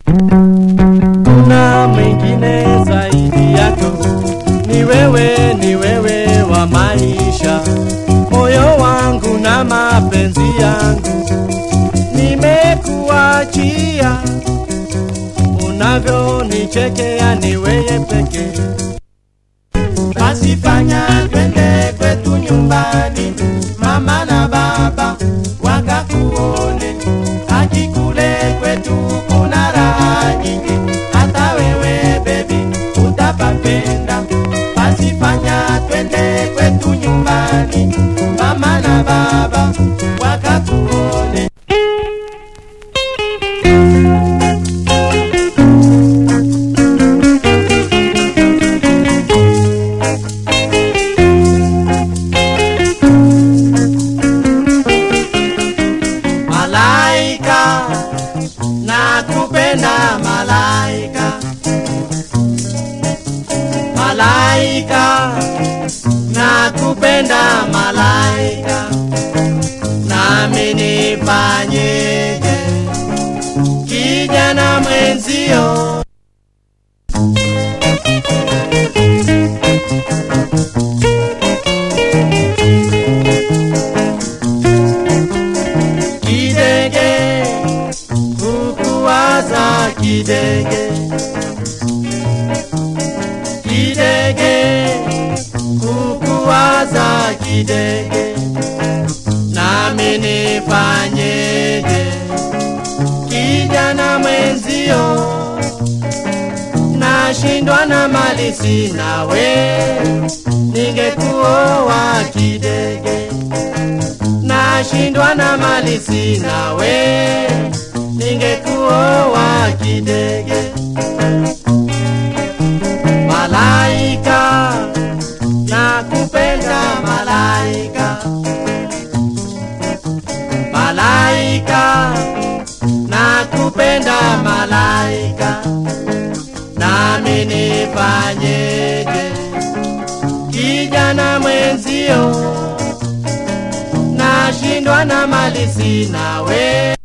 kuna mwingine zaidi yako, ni wewe, ni wewe wa maisha, moyo wangu na mapenzi yangu, nimekuachia unavyonichekea, ni wewe pekee. Basi fanya twende kwetu nyumbani, mama na baba wakakuone. Haki kule kwetu kuna raha nyingi, hata wewe bebi utapapenda. Basi fanya twende kwetu nyumbani, mama na baba wakakuone. Malaika, nakupenda malaika. Malaika, nakupenda malaika. Nami nifanyeje? Kijana mwenzio kidege kukuwaza kidege kidege kukuwaza kidege nami nifanyeje kijana mwenzio nashindwa na mali sina we ningekuoa kidege nashindwa na mali sina we ningekuoa kidege malaika nakupenda malaika malaika nakupenda malaika nami nifanyeje kijana mwenzio nashindwa na mali sina we